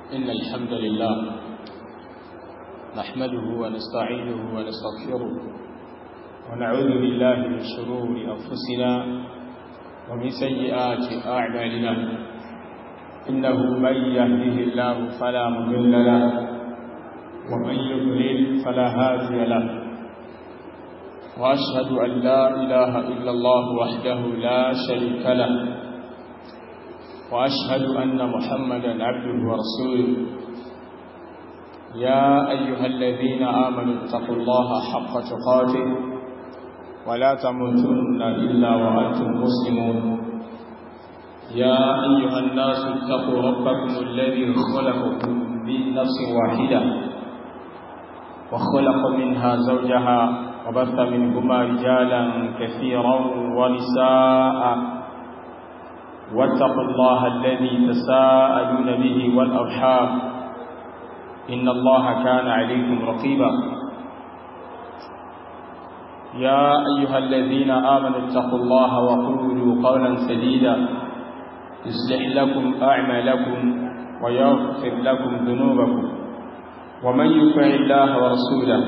إن الحمد لله نحمده ونستعينه ونستغفره ونعوذ بالله من شرور أنفسنا ومن سيئات أعمالنا إنه من يهده الله فلا مضل له ومن يضلل فلا هادي له وأشهد أن لا إله إلا الله وحده لا شريك له وأشهد أن محمدا عبده ورسوله يا أيها الذين آمنوا اتقوا الله حق تقاته ولا تموتن إلا وأنتم مسلمون يا أيها الناس اتقوا ربكم الذي خلقكم من نفس واحدة وخلق منها زوجها وبث منهما رجالا كثيرا ونساء واتقوا الله الذي تساءلون به والأرحام إن الله كان عليكم رقيبا يا أيها الذين آمنوا اتقوا الله وقولوا قولا سديدا يصلح لكم أعمالكم ويغفر لكم ذنوبكم ومن يطع الله ورسوله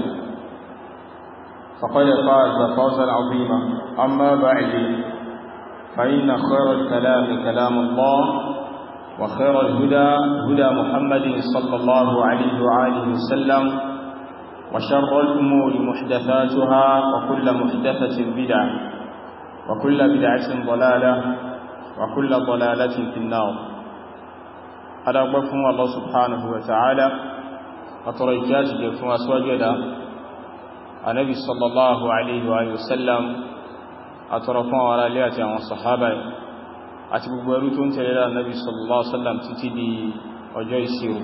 فقد فاز فوزا عظيما أما بعد فإن خير الكلام كلام الله وخير الهدى هدى محمد صلى الله عليه وآله وسلم وشر الأمور محدثاتها وكل محدثة بدعة وكل بدعة ضلالة وكل ضلالة في النار هذا أقبكم الله سبحانه وتعالى وتريكاتك فما سوجد النبي صلى الله عليه وآله وسلم àtọrọfún àwọn ará ilé àti àwọn sàhábà àti gbogbo ẹrú tó ń tẹ̀lé lára Nabi sallallahu alaihi wasallam títí di ọjọ́ ìṣirò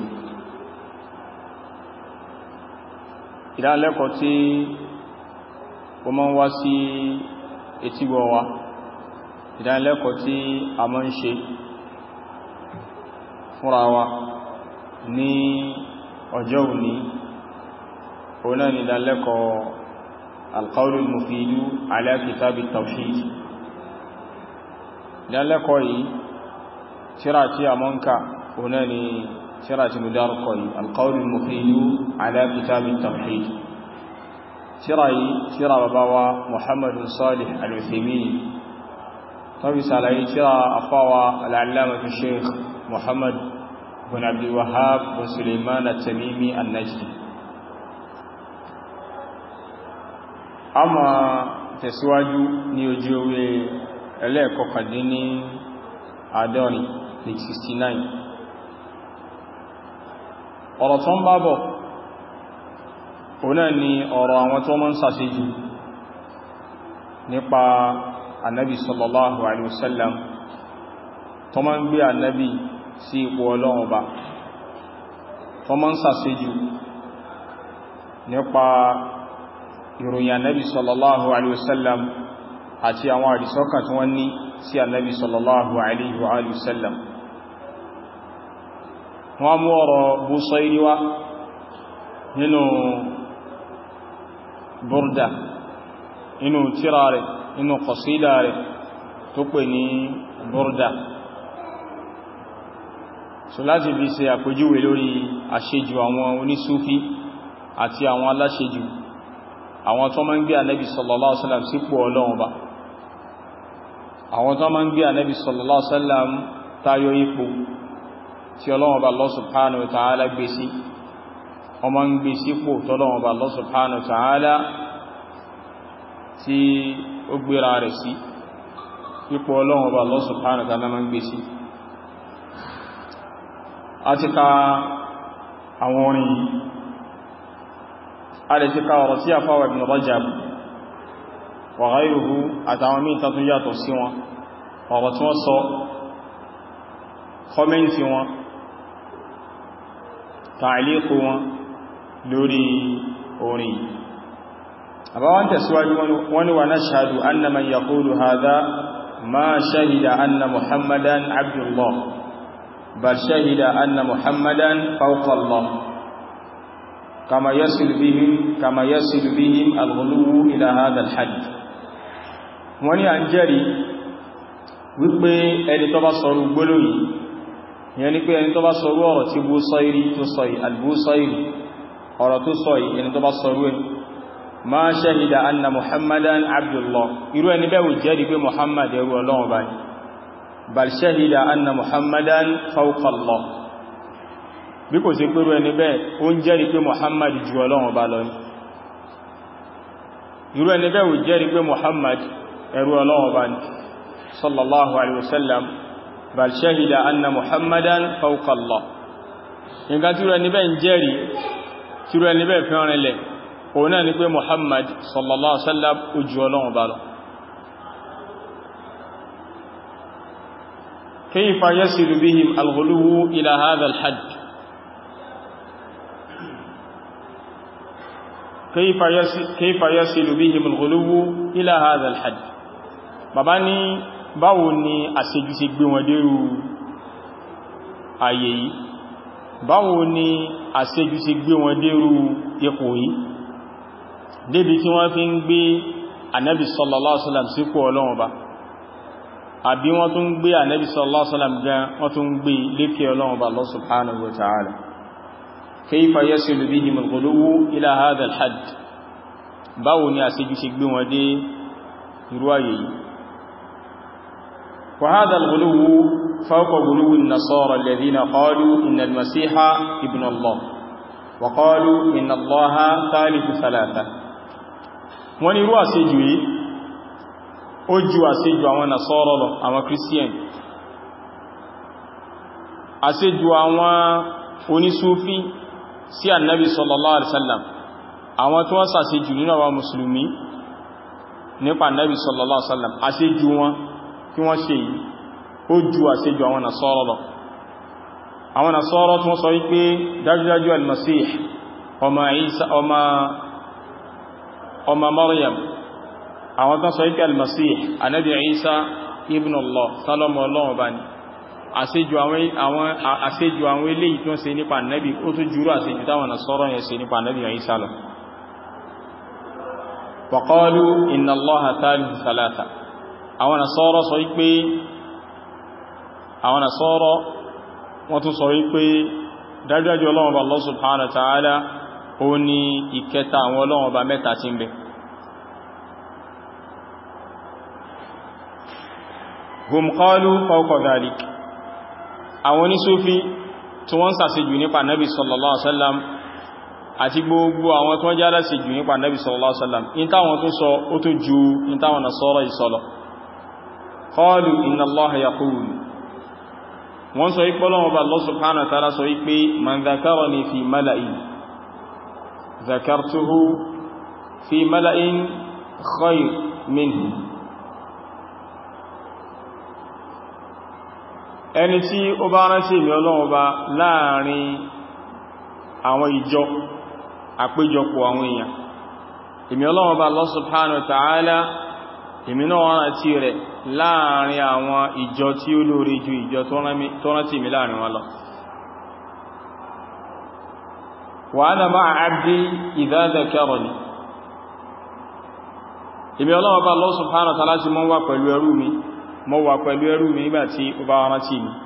ìdánilẹ́kọ̀ọ́ tí ó máa ń wá sí etígbọ̀ wa ìdánilẹ́kọ̀ọ́ tí a máa ń ṣe fúnra wa ní ọjọ́ òní òun náà ni ìdánilẹ́kọ̀ọ́ القول المفيد على كتاب التوحيد لعلكوا يي تراتي امونكا هناني تراتي مداركوا القول المفيد على كتاب التوحيد تراي ترى بابا محمد صالح العثيمين طبي سالاي ترى افاوى العلامة الشيخ محمد بن عبد الوهاب بن سليمان التميمي النجدي a ma tẹ̀síwájú ní ojú ewé ẹlẹ́ẹ̀kọkàndín ní àádọ́rin page 69 ọ̀rọ̀ tó ń bá bọ̀ òun náà ni ọ̀rọ̀ àwọn tó mọ́ ń sàṣejù nípa annabi sallallahu alaihi wasallam tó mọ́ ń gbé annabi sí ipò ọlọ́run ọba tó mọ́ ń sàṣejù nípa ìròyìn annabi sallallahu alaihi wasallam àti àwọn àdìsọ́kàn tí wọ́n ní sí annabi sallallahu alaihi wasallam wọ́n mú ọ̀rọ̀ Busayri wá nínú burda nínú tírà rẹ̀ nínú qasida rẹ̀ tó pè ní burda so láti fi ṣe àpèjúwe lórí àṣejù àwọn onísúfí àti àwọn aláṣejù àwọn tó máa ń gbé ànábì sallallahu alaihi wasallam sípò ọlọ́run ba àwọn tó máa ń gbé ànábì sallallahu alaihi wasallam táyọ ipò tí ọlọ́run ba Allah subhanahu wa ta'ala gbé sí ọmọ ń gbé sípò tọ́lọ́run ba Allah subhanahu wa ta'ala tí ó gbéra rẹ̀ sí ipò ọlọ́run ba Allah subhanahu wa ta'ala máa ń gbé sí a ti ka àwọn orin yìí a lè ti ká ọ̀rọ̀ tí a fáwà Ibn Rajab wa ghayruhu àtàwọn míì tàtún yàtọ̀ sí wọn ọ̀rọ̀ tí wọ́n sọ kọ́mẹ́ntì wọn tààlíkù wọn lórí orin àbáwọn tẹ̀síwájú wani wa nashhadu anna man yaqulu hadha ma shahida anna muhammadan abdullah bal shahida anna muhammadan fawqa allah كما يصل بهم كما يصل بهم الغلو إلى هذا الحد wọ́n ní à ń jẹ́rìí wípé ẹni tó bá sọ̀rọ̀ gbóló yìí ìyẹn ni pé ẹni tó bá sọrú ọ̀rọ̀ tí Busairi tó sọ yìí al-Busairi ọ̀rọ̀ tó sọ yìí ẹni tó bá sọrú ẹ̀ ma shahida anna muhammadan abdullah irú ẹni bẹ́ẹ̀ wù jẹ́rìí pé muhammad ẹrú ọlọ́run bá ní bal shahida anna muhammadan fawqa Allah bí kò sí pẹ̀rú ẹni bẹ́ẹ̀ ó ń jẹ́rìí pé muhammad ju ọlọ́run bá lọ ní irú ẹni bẹ́ẹ̀ wù jẹ́rìí pé muhammad ẹrú ọlọ́run bá ní sallallahu alaihi wasallam bal shahida anna muhammadan fawqa Allah nǹkan tí irú ẹni bẹ́ẹ̀ ń jẹ́rìí tí irú ẹni bẹ́ẹ̀ fi rìn lẹ̀ òun náà ni pé muhammad sallallahu alaihi wasallam ojú ọlọ́run bá lọ كيف يصل بهم الغلو إلى هذا الحد كيف يصل, كيف يصل بهم الغلو إلى هذا الحد bàbá ní báwo ni àṣejù ṣe gbé wọn dérú ayé yìí báwo ni àṣejù ṣe gbé wọn dérú ipò yìí débi tí wọ́n fi ń gbé ànábì sallallahu alaihi wasallam sípò ọlọ́run ba àbí wọ́n tún gbé ànábì sallallahu alaihi wasallam gan wọ́n tún gbé lékè ọlọ́run ba Allah subhanahu wa ta'ala kayfa yasilu bihim al-ghuluwu ila hadha al-hadd báwo ni àṣejù ṣe gbé wọn dé irú ayé yìí وهذا الغلو فوق غلو النصارى الذين قالوا إن المسيح ابن الله وقالوا إن الله ثالث ثلاثة wọ́n ní irú àṣejù yìí ó ju àṣejù àwọn Nasara lọ àwọn Christian àṣejù àwọn onísúfí sí annabi sallallahu alaihi wasallam àwọn tí wọ́n ṣàṣejù nínú àwọn mùsùlùmí nípa annabi sallallahu alaihi wasallam àṣejù wọn kí wọ́n ṣe yìí ó ju àṣejù àwọn Nasara lọ àwọn Nasara tí wọ́n sọ wípé dájúdájú al-Masih ọmọ Isa ọmọ ọmọ Maryam àwọn tán sọ wípé al-Masih anábi Isa ibn Allah sálọ́mọ ọlọ́run bá ní àṣejù àwọn eléyìí tí wọ́n ṣe nípa nábi ó tó jùrú àṣejù táwọn Nasara yẹn ṣe nípa nábi Isa lọ wa qalu inna Allaha thalithu thalatha àwọn Nasara sọ wípé àwọn Nasara wọ́n tún sọ wípé dájúdájú Ọlọ́run Ọba Allah subhanahu wa ta'ala ó ní ìkẹta àwọn Ọlọ́run Ọba mẹ́ta tí ń bẹ hum qalu fawqa dhalik àwọn onísúfí tí wọ́n ṣàṣejù nípa Nabi sallallahu alaihi wasallam àti gbogbo àwọn tó jẹ́ aláṣejù nípa Nabi sallallahu alaihi wasallam in táwọn tó sọ ó tó ju in táwọn Nasara ìsọlọ qalu inna Allaha yaqulu wọ́n sọ ipò lọ́wọ́ bá Allah subhanahu wa ta'ala sọ wípé man dhakarani fi mala'in dhakartuhu fi mala'in khayr minhu ẹni tí ó bá rántí mi Ọlọ́run bá láàrin àwọn ìjọ àpéjọpọ̀ àwọn èèyàn èmi Ọlọ́run bá Allah subhanahu wa ta'ala èmi náà rántí rẹ̀ láàrin àwọn ìjọ tí ó lórí ju ìjọ tó rántí mi láàrin wọn lọ wa ana ma'a abdi idha dhakarani èmi Ọlọ́run bá Allah subhanahu wa ta'ala sí mọ́ wà pẹ̀lú ẹrú mi mọ́ wà pẹ̀lú ẹrú mi nígbà tí ó bá rántí mi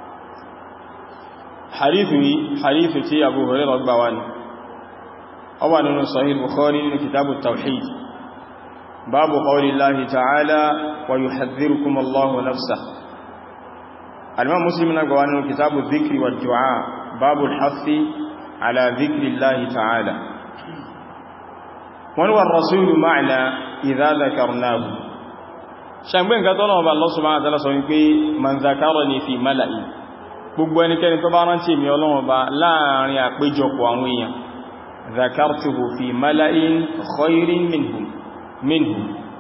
hadithu yìí hadithu tí Abu Hurairah gbà wá ní ó wà nínú Sahih Bukhari nínú kitabu tawhid باب قول الله تعالى ويحذركم الله نفسه الإمام مسلم نقوان كتاب الذكر والدعاء باب الحث على ذكر الله تعالى ونوى الرسول معنا إذا ذكرناه ṣàgbé nǹkan tó náà bá Allah subhanahu wa ta'ala sọ wípé man zakarani fi mala'i gbogbo ẹnikẹ́ni tó bá rántí mi Ọlọ́run bá láàrin àpéjọpọ̀ àwọn èèyàn zakartuhu fi mala'in khairin minhum منه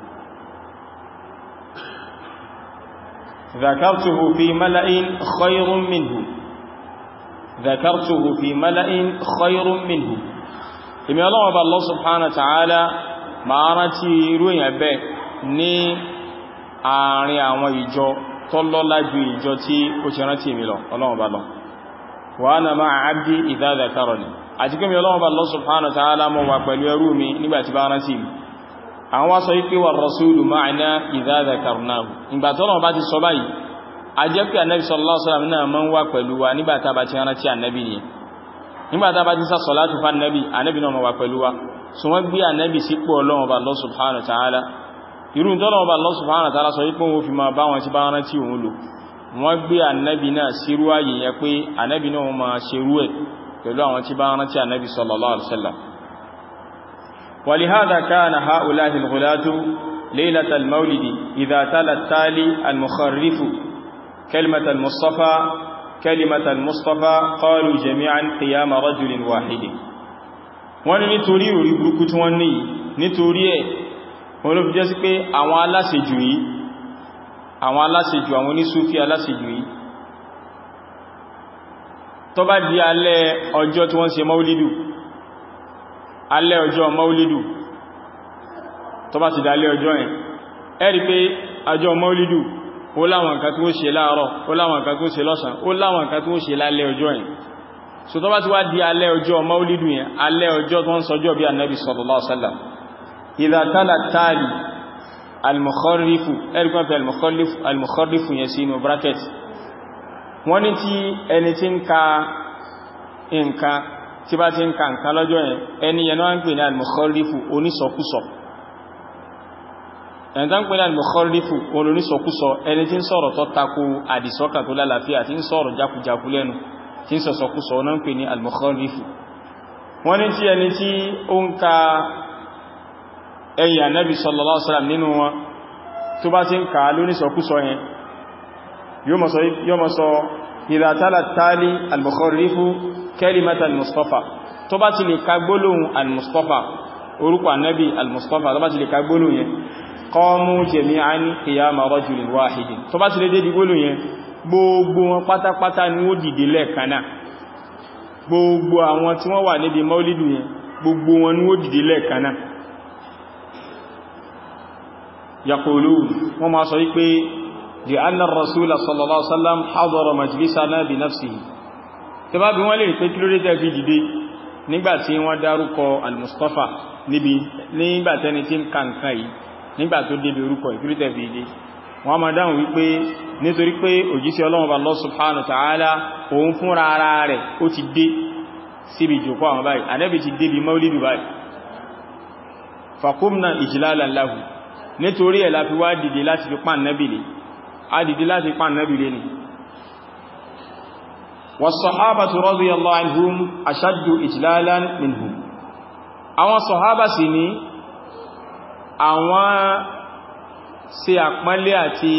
ذكرته في ملأ خير منه ذكرته في ملأ خير منه ìmì ọlọ́wọ́ bá Allah subhanahu wa ta'ala máa rántí irú èyàn bẹ́ ní àárín àwọn ìjọ tó lọ́lá ju ìjọ tí ó ti rántí ìmì lọ ọlọ́wọ́ bá lọ wa ana ma'a abdi idha dhakarani àti kí mi ọlọ́wọ́ bá Allah subhanahu wa ta'ala mọ́ wà pẹ̀lú ẹrú mi nígbàtí bá rántí mi àwọn wá sọ wípé wà rasúlù ma'ana idha dhakarnahu ìgbà tọ́nà bá ti sọ báyìí a jẹ́ pé ànábì sallallahu alaihi wasallam náà máa ń wà pẹ̀lú wa nígbà tá bá ti rántí ànábì ni nígbà tá bá ti sá salatu fa ànábì ànábì náà máa wà pẹ̀lú wa so wọ́n gbé ànábì sípò ọlọ́run ọba Allah subhanahu wa ta'ala irú tọ́lọ́run ọba Allah subhanahu wa ta'ala sọ wípé wọ́n fi máa bá wọn ti bá rántí òun lò wọ́n gbé ànábì náà sírú ààyè yẹn pé ànábì náà máa ṣerú ẹ̀ pẹ̀lú àwọn tí bá rántí ànábì sallallahu alaihi wasallam ولهذا كان هؤلاء الغلاة ليلة المولد إذا تلا التالي المخرف كلمة المصطفى كلمة المصطفى قالوا جميعا قيام رجل واحد wọ́n ní nítorí orí burúkú tí wọ́n ní nítorí ẹ̀ wọ́n ló fi jẹ́ sí pé àwọn aláṣejù yìí àwọn aláṣejù àwọn onísúfí aláṣejù yìí tó bá di alẹ́ ọjọ́ tí wọ́n ṣe maulidu alẹ́ ọjọ́ maulidu tó bá ti dá alẹ́ ọjọ́ yẹn ẹ rí pé ọjọ́ maulidu ó láwọn nǹkan tí ó ṣe láàárọ̀ ó láwọn nǹkan tí ó ṣe lọ́sàn ó láwọn nǹkan tí ó ṣe lálẹ́ ọjọ́ yẹn so tó bá ti wá di alẹ́ ọjọ́ maulidu yẹn alẹ́ ọjọ́ tó ń sọjọ́ bí annabi sallallahu alaihi wasallam idha tala tali al-mukharrifu ẹ̀rìkan fi al-mukharrifu yẹn sínú bracket wọ́n ní tí ẹni tí ń ka nǹkan tí bá ti ń ka nǹkan lọ́jọ́ yẹn ẹni yẹn náà ń pè ní al-mukharrifu onísọkúsọ ẹni tán pè ní al-mukharrifu onísọkúsọ ẹni tí ń sọ̀rọ̀ tó tako àdìsọ́kà tó lálàáfíà tí ń sọ̀rọ̀ jákujáku lẹ́nu tí ń sọ̀sọ̀kúsọ náà ń pè ní al-mukharrifu wọ́n ní tí ẹni tí ó ń ka ẹ̀yìn ànábì sallallahu alaihi wasallam nínú wọn tó bá ti ń ka lónísọkúsọ yẹn yóò mọ̀ sọ idha tala tali al-mukharrifu kalimata al-mustafa tó bá ti lè ka gbólóhùn al-mustafa orúkọ ànábì al-mustafa tó bá ti lè ka gbólóhùn yẹn qamu jami'an qiyama rajulin wahidin tó bá ti lè dé di gbólóhùn yẹn gbogbo wọn pátápátá ni ó dìde lẹ́ẹ̀kanáà gbogbo àwọn tí wọ́n wà níbi maulidu yẹn gbogbo wọn ni ó dìde lẹ́ẹ̀kanáà yaqulun wọ́n máa sọ wípé di annar rasula sallallahu alaihi wasallam hadara majlisana bi nafsihi tí bá bí wọ́n lè pé kí ló dé tẹ́fì dìde nígbàtí wọ́n dárúkọ al-mustafa níbi nígbàtẹni tí ń kàǹkà yìí nígbà tó débi orúkọ ìkírí tẹ́fì dìde wọ́n máa dáhùn wípé nítorí pé òjíṣẹ́ Ọlọ́run Allah subhanahu wa ta'ala òun fúnra ara rẹ̀ ó ti dé síbi ìjòkó àwọn báyìí Ànábì ti débi maulidu báyìí faqumna ijlalan lahu nítorí ẹ̀ la fi wá dìde láti fi pàn nábì lè a dìde láti pàn nábì lè ni was-sahabatu radiyallahu anhum ashaddu ijlalan minhum àwọn sọ̀hábà sì ní àwọn ṣe àpọ́nlé àti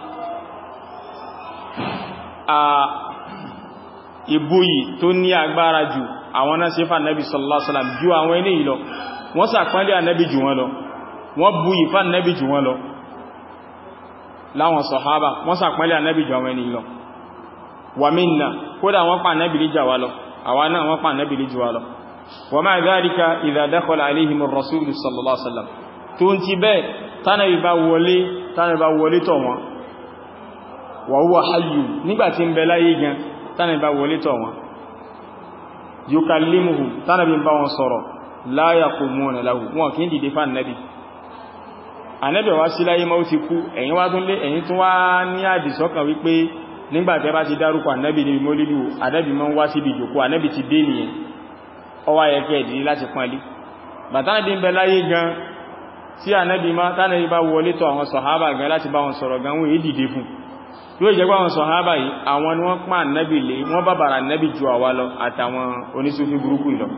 a ìbúyì tó ní agbára jù àwọn náà ṣe fà nábì sallallahu alaihi wasallam ju àwọn ilé ìlọ wọ́n ṣàpọ́nlé ànábì jù wọn lọ wọ́n bú ìfà nẹ́bì jù wọn lọ láwọn sọ̀hábà wọ́n sàpẹ́lẹ̀ ànẹ́bì jù àwọn ènìyàn lọ wà mínà kódà wọ́n pa ànẹ́bì lè jà wá lọ àwa náà wọ́n pa ànẹ́bì lè jù wá lọ wa ma'a dhalika idha dakhala alayhim ar-rasul sallallahu alaihi wasallam tó ń ti bẹ́ẹ̀ tánàbì bá wọlé tánàbì bá wọlé tọ̀ wọn wa huwa hayyu nígbàtí ń bẹ láyé gan tánàbì bá wọlé tọ̀ wọn yukallimuhu tánàbì bá wọn sọ̀rọ̀ la yaqumuna lahu wọn kì í dìde fún ànẹ́bì ànẹ́bẹ̀ wá sí láyé máa ti kú ẹ̀yin wá tún lé ẹ̀yin tún wá ní àdìsọ́kàn wípé nígbàtẹ́ bá ti dárúkọ ànẹ́bì ní mólílù ànẹ́bì máa ń wá síbi ìjòkó ànẹ́bì ti dé nìyẹn ọwá ẹ̀kẹ́ ìdílé láti pọ́nlé bàtánàbí ń bẹ láyé gan tí ànẹ́bì máa tánàbí bá wọlé tọ̀ àwọn sọ̀hábà gan láti bá wọn sọ̀rọ̀ gan wọ́n èé dìde fún yóò jẹ́ pé àwọn sọ̀hábà yìí àwọn ni wọ́n pán ànẹ́bì lé wọ́n bá bàrà ànẹ́bì ju àwa lọ àtàwọn onísúfí burúkú lọ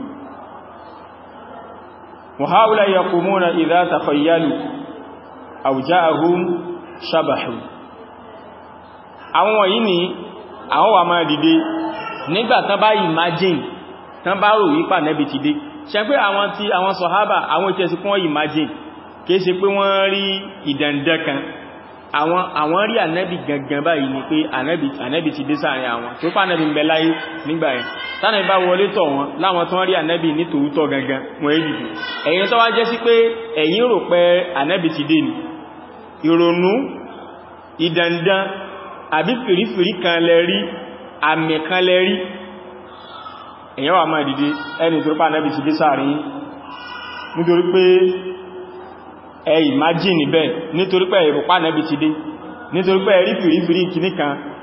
وهؤلاء يقومون إذا تخيلوا àwùjáhùn ṣàbàhù àwọn wọ̀nyí ni àwọn wà máa dìde nígbà tán bá imagine tán bá rò wípà nẹ́bì ti dé ṣe pé àwọn tí àwọn sọ̀hábà àwọn ìtẹ́sí kún imagine kìí ṣe pé wọ́n rí ìdàndẹ́ kan àwọn àwọn rí ànẹ́bì gangan báyìí ni pé ànẹ́bì ti dé sáàrin àwọn tó pà ànẹ́bì ń bẹ láyé nígbà yẹn tánà bá wọlé tọ̀ wọn láwọn tó rí ànẹ́bì ní tòótọ́ gangan wọ́n èdè ẹ̀yin tó wá jẹ́ sí pé ẹ̀yin rò pé ànẹ́bì ti dé ni ìrònú ìdàndán àbí fìrífìrí kan lẹ rí àmì kan lẹ rí èyàn wà máa dìde ẹni tó pàá nẹ́bì ti dé sáàrin nítorí pé ẹ ìmájìnì bẹ́ẹ̀ nítorí pé ìrùpá nẹ́bì ti dé nítorí pé rí fìrífìrí kìní kan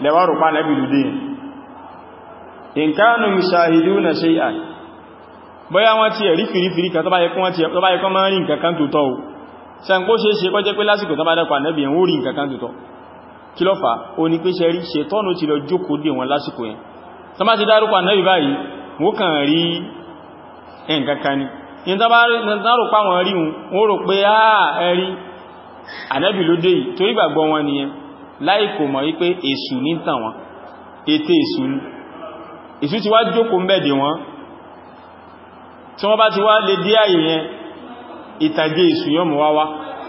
lẹ́wàrù pa nẹ́bì lùdí in kánù yushahiduna shay'an bóyá wọ́n ti ẹ̀rí fìrífìrí kan tó bá yẹ kọ́ máa rí nǹkan kan tó tọ́ o ṣàǹkó ṣe é ṣe kọ́ jẹ́ pé lásìkò tó bá dẹ́kọ̀ nẹ́bì yẹn ó rí nǹkan kan tó tọ́ kí ló fà ó ní pé ṣe rí ṣètọ́nù ti lọ jókòó dè wọn lásìkò yẹn tó bá ti dárúkọ nẹ́bì báyìí wọ́n kàn rí nǹkan kan ni in tó bá rò pa wọn rí wọn rò pé áà ẹ̀rí ànẹ́bì ló dé yìí torí gbàgbọ́ wọn nìyẹn láì kò mọ̀ wípé èṣù ní tàn wọn ètè èṣù ní èṣù ti wá jókòó ń bẹ̀dẹ̀ wọn tí wọ́n bá ti wá lè dé àyè yẹn ìtàgé èṣù yọ mọ̀ wáwá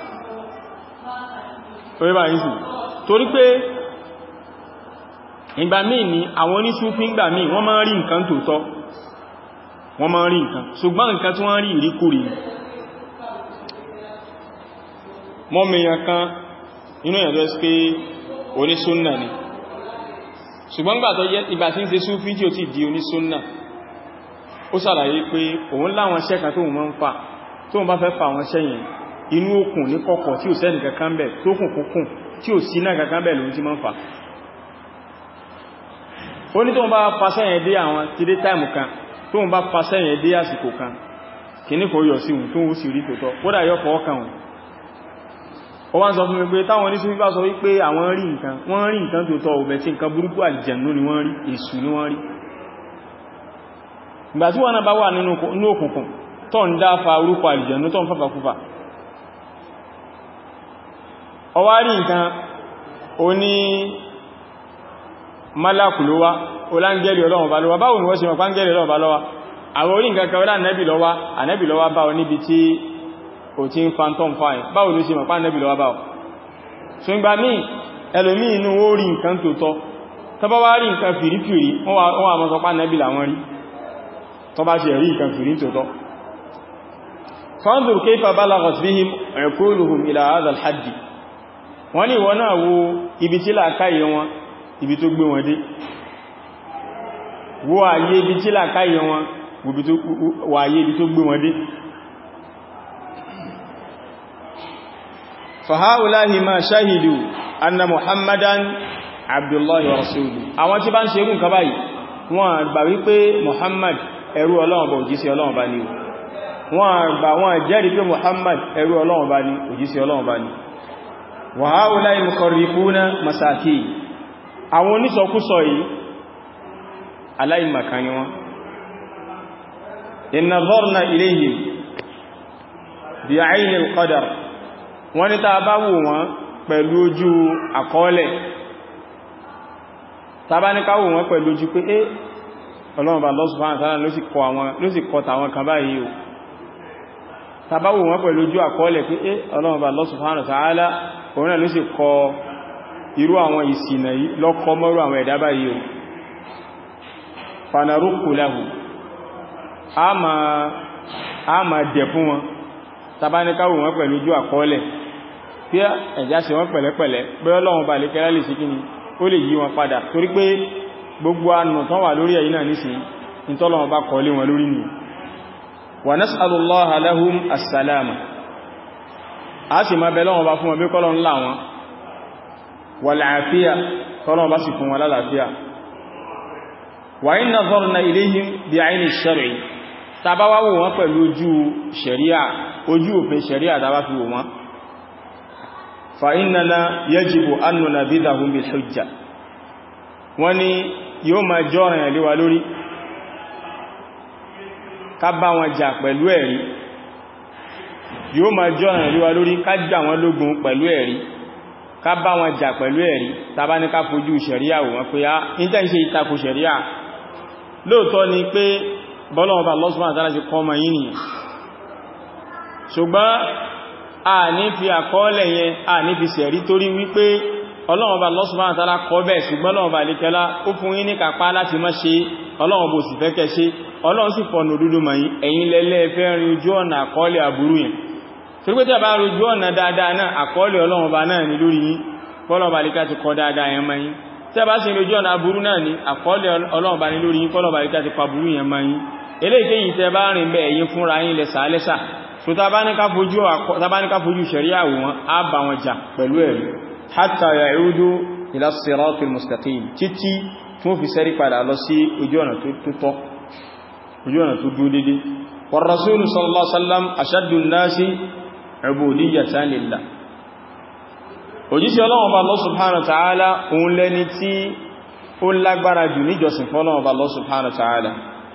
orí bá yìí sì torí pé ìgbà míì ní àwọn oníṣúfí ìgbà míì wọ́n máa ń rí nǹkan tòótọ́ wọ́n máa ń rí nǹkan ṣùgbọ́n nǹkan tí wọ́n rí ìríkúrí mọ́mìyàn kan inú ẹ̀rọ sí pé onísúnnà ni ṣùgbọ́n gbà tó jẹ́ ìgbà tí ń ṣe súfí tí ó ti di onísúnnà ó ṣàlàyé pé òun láwọn iṣẹ́ kan tó wọ́n máa ń fà tó wọ́n bá fẹ́ fà wọn sẹ́yìn inú òkun ní kọ̀kọ̀ tí ò sẹ́nì kankan bẹ̀ tó kùn kúnkùn tí ò sí náà kankan bẹ̀ lòun ti máa ń fà ó ní tó wọ́n bá fa sẹ́yìn dé àwọn ti dé táìmù kan tó wọ́n bá fa sẹ́yìn dé àsìkò kan kìíní kò yọ sí òun tó ń sì rí tòótọ́ kódà yọ fọwọ́ kan òun ó wá ń sọ fún mi pé táwọn oníṣúfí bá sọ wípé àwọn rí nǹkan wọ́n rí nǹkan tó tọ́ òbẹ̀ tí nǹkan burúkú àlìjẹ̀nú ni wọ́n rí èṣù ni wọ́n rí ìgbà tí wọ́n náà bá wà nínú òkùnkùn tó ń dáfa orúkọ àlìjẹ̀nú tó ń fàfà kúfà ó wá rí nǹkan ó ní málàkù ló wá olángẹ́lì ọlọ́run bá lọ́wọ́ báwo ni wọ́n ṣe mọ̀ pángẹ́lì ọlọ́run bá lọ́wọ́ àwọn orí nǹkan kan ọlá nẹ́bì lọ́wọ́ ànẹ́bì lọ́wọ́ bá ọ níbi tí ò tí ń phantom fine báwo ló ṣe mọ̀ pá nẹ́bì lọ́wọ́ báwọ̀ so ń gba mí ẹlòmí inú ó rí nǹkan tó tọ́ tọba wá rí nǹkan fìrífìrí wọ́n wà mọ́ sọ pá nẹ́bì làwọn rí tọba ṣe rí nǹkan fìrí tó tọ́ fanzur kayfa balaghat bihim uquluhum ila hadha al-hadd wọ́n ní wọ́n náà wo ibi tí làákàyè wọn ibi tó gbé wọn dé wo àyè ibi tí làákàyè wọn wà àyè ibi tó gbé wọn dé fàháùláhì máa ṣáhìdù anna muhammadan abdullahi wa rasulu àwọn tí bá ń ṣerú nǹkan báyìí wọ́n gbà wípé muhammad ẹrú ọlọ́run bá òjísí ọlọ́run bá ní wọ́n gbà wọ́n jẹ́rìí pé muhammad ẹrú ọlọ́run bá ní òjísí ọlọ́run bá ní wàháùláhì mukarrifuna masaki àwọn onísọkúsọ yìí aláìmàkan ni wọ́n in nazarna ilayhim bi ayni al-qadar wọ́n ní tàbá wò wọ́n pẹ̀lú ojú àkọọ́lẹ̀ tàbá ní ká wò wọ́n pẹ̀lú ojú pé é Ọlọ́run bá Allah subhanahu wa ta'ala ló sì kọ tàwọn kan báyìí o tàbá wò wọ́n pẹ̀lú ojú àkọọ́lẹ̀ pé é Ọlọ́run bá Allah subhanahu wa ta'ala òun náà ló sì kọ irú àwọn ìsìnà lọ́kọ́ mọ́rú àwọn ẹ̀dá báyìí o fanarúkù lahu a ma dẹ̀ fún wọn tàbá ní ká wò wọ́n pẹ̀lú ojú àkọọ́lẹ̀ tí ẹ̀já ṣe wọ́n pẹ̀lẹ́pẹ̀lẹ́ pé ọlọ́run bá lè kẹ́lá lè ṣe kíni ó lè yí wọn padà torí pé gbogbo anù tán wà lórí ẹ̀yìn náà nísìn nítọ́lọ́run bá kọ́ lé wọn lórí ni wa nas'alullaha lahum as-salama a sì máa bẹ lọ́wọ́n bá fún wọn bí kọ́lọ́n lá wọn wal afiya kọ́lọ́n bá sì fún wọn lálàáfíà wa in nazarna ilayhim bi ayni ash-shar'i tàbá wá wò wọ́n pẹ̀lú ojú ṣẹ̀ríà ojú òfin ṣẹ̀ríà tàbá fi wò wọ́n فإننا يجب أن ننبذهم بالحجة wọ́n ní yóò máa jọ́ ọ̀rìn àlíwà lórí ká bá wọn jà pẹ̀lú ẹ̀rí yóò máa jọ́ ọ̀rìn àlíwà lórí ká jà wọn lógun pẹ̀lú ẹ̀rí ká bá wọn jà pẹ̀lú ẹ̀rí tàbá ní ká fojú ṣẹ̀ríà wò wọ́n pé á níta ń ṣe ìtakò ṣẹ̀ríà lóòtọ́ ni pé bọ́lọ́wọ́ bá lọ́sùn àtàrà ti kọ́ ọmọ yìí nìyàn ṣùgbọ́n a ní fi àkọọ́lẹ̀ yẹn a ní fi sẹ̀rí torí wípé ọlọ́run bá Allah subhanahu wa ta'ala kọ bẹ́ẹ̀ ṣùgbọ́n ọlọ́run bá lè kẹlá ó fún yín ní kàpá láti má ṣe ọlọ́run bó sì fẹ́kẹ́ ṣe ọlọ́run sì fọ̀nà òdúdó mọ̀ yí ẹ̀yin lẹ́lẹ́ fẹ́ rin ojú ọ̀nà àkọọ́lẹ̀ àbúrú yẹn torí pé tí a bá rin ojú ọ̀nà dáadáa náà àkọọ́lẹ̀ ọlọ́run bá náà ní lórí yín bọ́lọ́run bá lè ká ti kọ dáadáa yẹn mọ́ yín tí a bá sì rin ojú ọ̀nà àbúrú náà ní àkọọ́lẹ̀ ọlọ́run bá ní lórí yín bọ́lọ́run bá lè ká ti pa àbúrú yẹn mọ́ yín eléyìí tẹ́yìn tẹ́ bá rìn bẹ́ẹ̀ yín fúnra yín lẹ́sà lẹ́sà so tabanika fojú ṣẹ̀ríà wọn a bá wọn jà pẹ̀lú ẹ̀rí hatta ya'udu ila siratil mustaqim títí tí wọ́n fi sẹ́rí padà lọ sí ojú ọ̀nà tó tọ́ ojú ọ̀nà tó dúró dédé war rasul sallallahu alaihi wasallam ashaddu an-nasi ubudiyyatan lillah òjíṣẹ́ Ọlọ́run Ọba Allah subhanahu wa ta'ala òun lẹ́ni tí ó lágbára jù níjọsìn fún Ọlọ́run Ọba Allah subhanahu wa ta'ala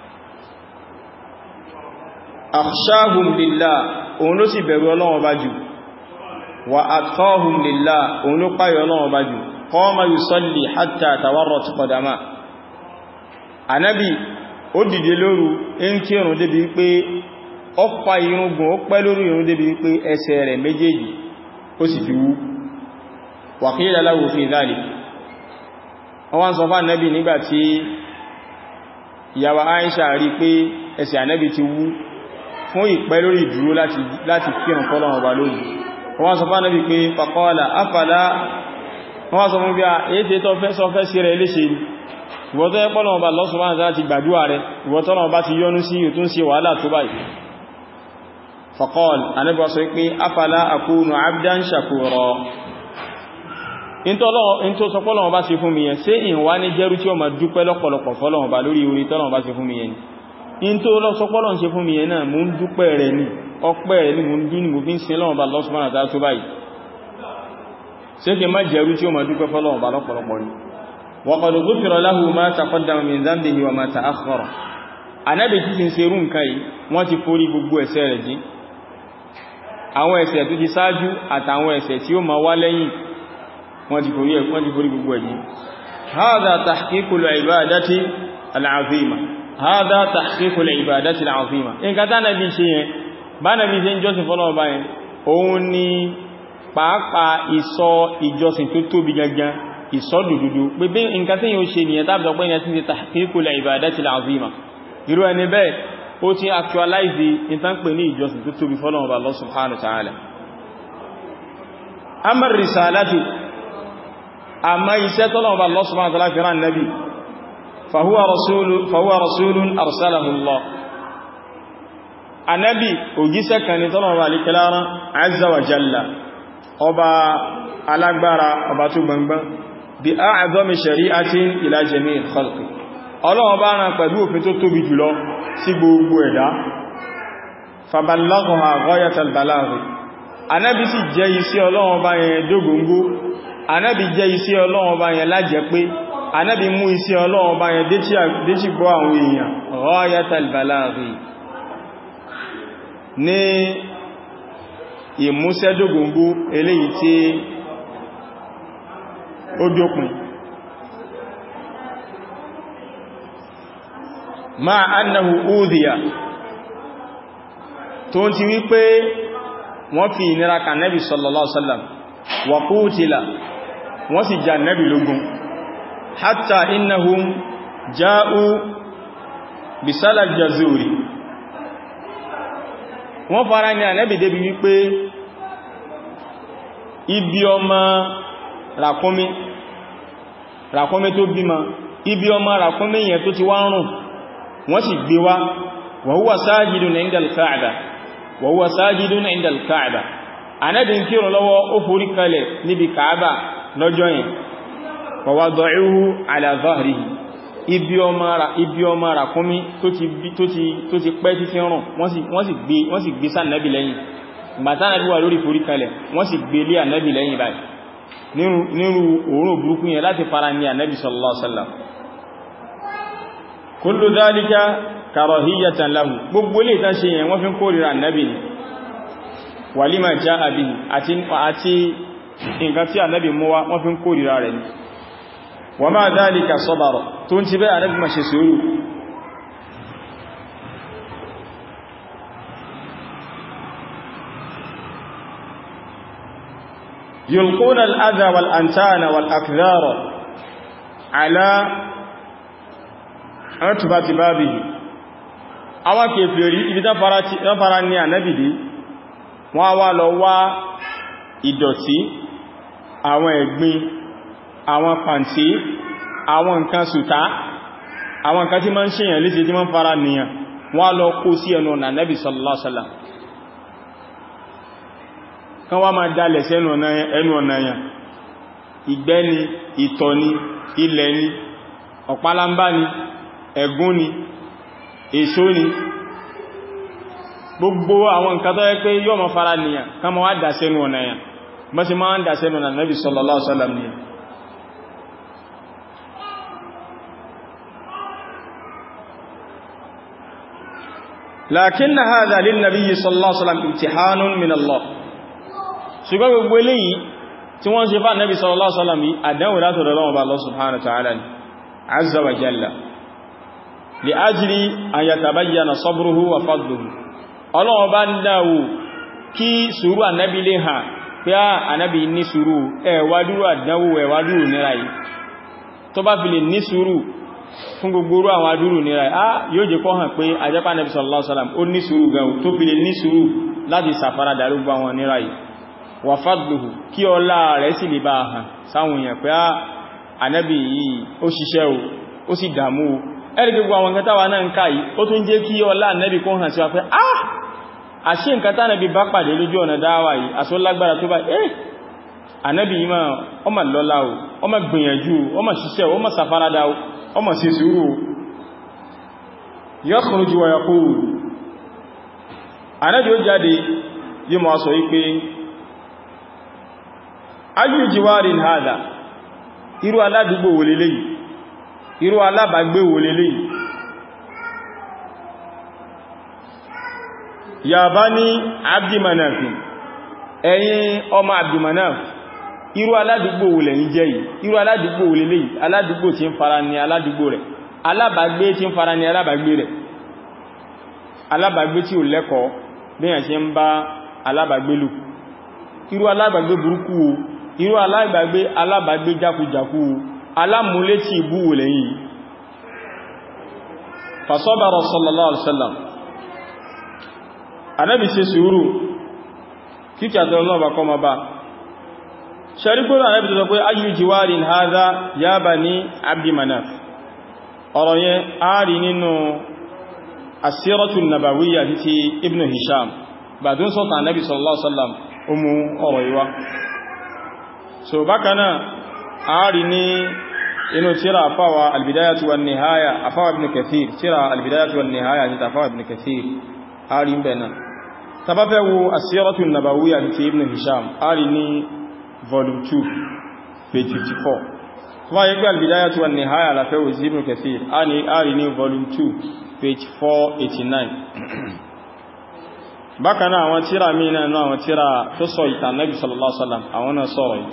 akhshahum lillah òun ló sì bẹ̀rù Ọlọ́run Ọba jù wa atqahum lillah òun ló páyọ Ọlọ́run Ọba jù qama yusalli hatta tawarrat qadama Ànábì ó dìde lóru ń kírun débi pé ó pa irungun ó pẹ́ lórí irun débi pé ẹsẹ̀ rẹ̀ méjèèjì ó sì fi wú wa qila lahu fi dhalik wọ́n wá ń sọ fún Ànábì nígbàtí ìyàwó Aisha rí pé ẹsẹ̀ Ànábì ti wú fún ìpẹ́ lórí ìdúró láti kírun fọ́lọ́run ọba lórí wọ́n sọ fún Ànábì pé faqala afala wọ́n sọ fún bí a èyí tí tó fẹ́ sọ fẹ́ sí rẹ̀ léṣe ìwọ́n tó yẹ pọ́lọ̀ ọba Allah subhanahu wa ta'ala ti gbàdúwà rẹ̀ ìwọ́n tọ́lọ̀ ọba ti yọ́nú sí ìtún sí wàhálà tó báyìí faqala Ànábì sọ pé afala akunu abdan shakura in tó sọ pọ́lọ̀ ọba sí fún mi yẹn ṣé ìwá ní jẹ́rú tí ó ma dúpẹ́ lọ́pọ̀lọpọ̀ fọ́lọ̀ ọba lórí orí tọ́lọ̀ ọba sí fún mi yẹn in tó lọ sọ pọ́lọ̀ ṣe fún mi yẹn náà mú ń dúpẹ́ rẹ̀ ní ọpẹ́ rẹ̀ ní mú ń dún ní mo fi ń sin lọ́wọ́ ọba Allah subhanahu wa ta'ala tó báyìí ṣe kí má jẹ́rú tí ó ma dúpẹ́ fọ́lọ̀ ọba lọ́pọ̀lọpọ̀ ní wa qad ghufira lahu ma taqaddama min dhanbihi wa ma ta'akhkhara anábì tí ti ń ṣe rú nǹkan yìí wọ́n ti forí gbogbo ẹ̀ṣẹ̀ rẹ̀ jí àwọn ẹ̀ṣẹ̀ tó ti ṣáájú àtàwọn ẹ̀ṣẹ̀ tí ó ma wá lẹ́yìn wọ́n ti forí wọ́n ti forí gbogbo ẹ̀jí hadha tahqiqul ibadati al-azima hadha tahqiqul ibadati al-azima nǹkan tá nàbí ṣe yẹn bá nàbí ṣe ń jọ́sìn fọ́lọ́wọ́ bá yẹn òun ni pàápàá ìsọ ìjọsìn tó tóbi gangan ìsọ dùdùdù pé bí nǹkan tí yóò ṣe nìyẹn tàbí ọgbẹ́ yẹn ti ti tahqiqul ibadati al-azima irú ẹni bẹ́ẹ̀ ó ti actualize ìtàn pè ní ìjọsìn tó tóbi fọ́lọ́wọ́ bá Allah subhanahu wa ta'ala amma risalatu amma iṣẹ́ tọ́lọ̀wọ́ Allah subhanahu wa ta'ala fi rán nabi fahuwa rasulun arsalahu Allah anabi òjíṣẹ́ kan ni tọ́lọ̀wọ́ alikẹ́lára azza wa jalla ọba alágbára ọba tó gbangban bí a'zami shari'atin ila jami'il khalqi ọlọ́wọ́ bá rán pẹ̀lú òfin tó tóbi jùlọ sí gbogbo ẹ̀dá faballaghaha ghayatal balaghi anabi sì jẹ́ iṣẹ́ ọlọ́wọ́ bá yẹn dógóngó anábi jẹ́ iṣẹ́ ọlọ́run ọba yẹn lájẹ́ pé anábi mú iṣẹ́ ọlọ́run ọba yẹn déjì gbọ́ àwọn èèyàn ghayatal balaghi ní ìmúṣẹ́dógóngó eléyìí tí ó dópin ma annahu udhiya tó ti wípé wọ́n fi ìnira kan Nabi sallallahu alaihi wasallam wa qutila wọ́n sì jà nẹ́bì lógún hatta innahum ja'u bisala jazuri wọ́n fara ní ànẹ́bì débi wípé ibi ọmọ ràkúnmí ràkúnmí tó bímọ ibi ọmọ ràkúnmí yẹn tó ti wá rùn wọ́n sì gbé wá wa huwa sajidun inda al-Ka'ba wa huwa sajidun inda al-Ka'ba ànẹ́bì ń kírun lọ́wọ́ ó forí kalẹ̀ níbi Ka'ba lọ́jọ́ yẹn fọwọ́dọ̀íhú àlàzọ́rìhì ibi ọmọ ràkúnmí tó ti pẹ́ títí rùn wọ́n sì gbé sánàbì lẹ́yìn gbàtánàbí wà lórí forí kalẹ̀ wọ́n sì gbé lé ànàbì lẹ́yìn báyìí nírú òórùn burúkú yẹn láti fara ní ànàbì sallallahu alaihi wasallam kullu dhalika karahiyatan lahu gbogbo lè tán ṣe yẹn wọ́n fi ń kórìíra ànàbì ni walima jaa bihi àti nǹkan tí ànábì mú wá wọ́n fi ń kórìíra rẹ̀ ní wa ma dhalika sabara tó ń ti bẹ́ ànábì ma ṣe sùúrù yulquna al-adha wal-antana wal-akdhara ala atbati babihi àwọn kèfèrí ibi tán fara ní ànábì dé wọ́n wá lọ wá ìdọ̀tí àwọn ẹ̀gbin àwọn pàǹtí àwọn nǹkan sùtá àwọn nǹkan tí ma ń ṣèyàn léṣe tí ma ń fara nìyàn wọ́n lọ kó sí ẹnu ọ̀nà nẹ́bì sallallahu alaihi wasallam kan wá máa dalẹ̀ sí ẹnu ọ̀nà yàn ìgbẹ́ ni ìtọ̀ ni ilẹ̀ ni ọ̀pálámbá ni ẹ̀gún ni èso ni gbogbo àwọn nǹkan tó yẹ pé yóò mọ fara nìyàn ká mọ́ wá dà sẹ́nu ọ̀nà yàn bọ́ sí máa ń dà sẹ́nu ọ̀nà Nabi sallallahu alaihi wasallam nìyàn lakin hadha lin nabiy sallallahu alaihi wasallam imtihanun min Allah ṣùgbọ́n gbogbo eléyìí tí wọ́n ṣe fà Nabi sallallahu alaihi wasallam àdánwò látọ̀dọ̀ Ọlọ́run bá Allah subhanahu wa ta'ala ni azza wa jalla li ajli an yatabayyana sabruhu wa fadluhu Ọlọ́run bá ń dáwò kí sùúrù ànábì lè hàn pé á ànábì ní sùúrù ẹ̀wàdúrù àdánwò ẹ̀wàdúrù nira yìí tó bá fi lè ní sùúrù fún gbogbo àwọn adúrù nira yìí á yóò jẹ́ kó hàn pé ajẹ́pá ànábì sallallahu alaihi wasallam ó ní sùúrù gan tó fi lè ní sùúrù láti sàfara dàrúgbà wọn nira yìí wà fadluhu kí ọlá rẹ̀ sì lè bá hàn sáwọn èèyàn pé á ànábì yìí ó ṣiṣẹ́ o ó sì dààmú o ẹ̀rì gbogbo àwọn nǹkan táwa náà ń ká yìí ó tún jẹ́ kí ọlá ànábì kó hàn sí wa pé ah àṣí nǹkan tánàbí bá pàdé lójú ọ̀nà dáwà yìí àṣó lágbára tó bá eh ànábì yìí máa ọmọ lọ́lá o ọmọ gbìyànjú ọmọ ṣiṣẹ́ ọmọ sàfaradà ọmọ sí sùúrù yakhruju wa yaqul ànábì ó jáde yìí mọ́ sọ wípé ayyu jiwarin hada irú aládùúgbò wò lélẹ́yìí irú alábàgbé wò lélẹ́yìí ya bani abdimanaf ẹ̀yin ọmọ abdimanaf irú aládùúgbò wò lẹ́yìn jẹ́ yìí irú aládùúgbò wò lélẹ́yìí aládùúgbò tí ń fara ní aládùúgbò rẹ̀ alábàgbé tí ń fara ní alábàgbé rẹ̀ alábàgbé tí ò lẹ́kọ̀ọ́ bíyàn tí ń bá alábàgbé lù irú alábàgbé burúkú o irú alábàgbé alábàgbé jákujàkú o alámúlé tí ìbú wò lẹ́yìn fasọ́bàrọ̀ sallallahu alaihi wasallam anábi ṣe sùúrù kíkì àtọ́lọ́wọ́ bá kọ́ ma bá ṣarígbónà anábi tó sọ pé ayyu jiwarin hadha ya bani abdi manaf ọ̀rọ̀ yẹn ààrí nínú asíratun nabawiyya títí ibn hisham bá tún sọ́ta anábi sallallahu alaihi wasallam umu ọ̀rọ̀ yíwá so bákanáà ààrí ní inú tíra àfáwà albidayatu wa nihaya àfáwà ibn kathir tíra albidayatu wa nihaya títà àfáwà ibn kathir ààrí ń bẹ̀ náà tàbáfẹ́ wo asírọ́tù nàbàwíyà ti ibn hisham ààrí ní volume 2 page 54 fún ayé pé albidayatu wa nihaya lafẹ́ wo sí ibn kathir ààrí ní volume 2 page 489 bákan náà àwọn tíra mìíràn náà àwọn tíra tó sọ ìtàn nabi sallallahu alaihi wasallam àwọn náà sọ̀rọ̀ yìí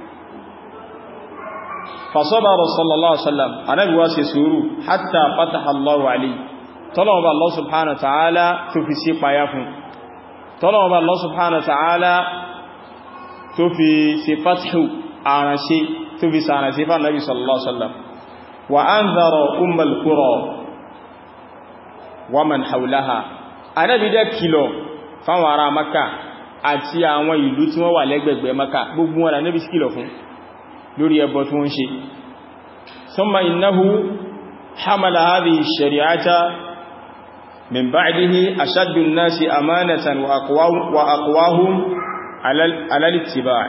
fasọ́bàrọ̀ sallallahu alaihi wasallam anábi wá ṣe sùúrù hatta fataha Allahu alayhi tọ́lọ̀wọ́ bá Allah subhanahu wa ta'ala tó fi sí payá fún tọ́lọ̀wọ́ bá Allah subhanahu wa ta'ala tó fi sí fathu àránṣẹ́ tó fi sàránṣẹ́ fún nabi sallallahu alaihi wasallam wa anzara ummal qura wa man hawlaha anábi dẹ́ kìlọ̀ fáwọn ará maka àti àwọn ìlú tí wọ́n wà lẹ́gbẹ̀gbẹ̀ maka gbogbo wọn anábi kìlọ̀ fún lórí ẹbọ tí wọ́n ṣe thumma innahu hamala hadhihi ash-shari'ata min ba'dihi ashaddu an-nasi amanatan wa aqwahum ala al-ittiba'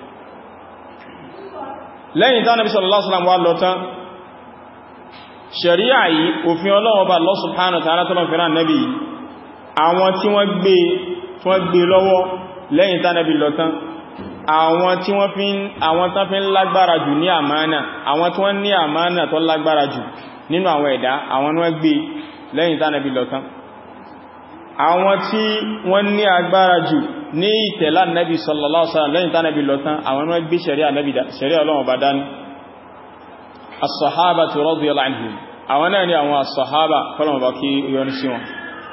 lẹ́yìn tí Ànábì sallallahu alaihi wasallam wá lọ tán ṣẹ̀ríà yìí òfin Ọlọ́run bá Allah subhanahu wa ta'ala tó lọ́n fẹ́ràn Nábì àwọn tí wọ́n gbé tí wọ́n gbé lọ́wọ́ lẹ́yìn tí Ànábì lọ tán àwọn tí wọ́n fi àwọn tán fi ń lágbára jù ní àmánà àwọn tí wọ́n ní àmánà tó lágbára jù nínú àwọn ẹ̀dá àwọn ni wọ́n gbé lẹ́yìn tí Ànábì lọ tán àwọn tí wọ́n ní agbára jù ní ìtẹ̀lá Nábì sallallahu alaihi wasallam lẹ́yìn tí Ànábì lọ tán àwọn ni wọ́n gbé ṣẹ̀ríà Ọlọ́run bá dání as-sahabatu radiyallahu anhum àwọn náà ni àwọn as-sahaba kọlọ̀mọ̀ bá kí yọ́n sí wọn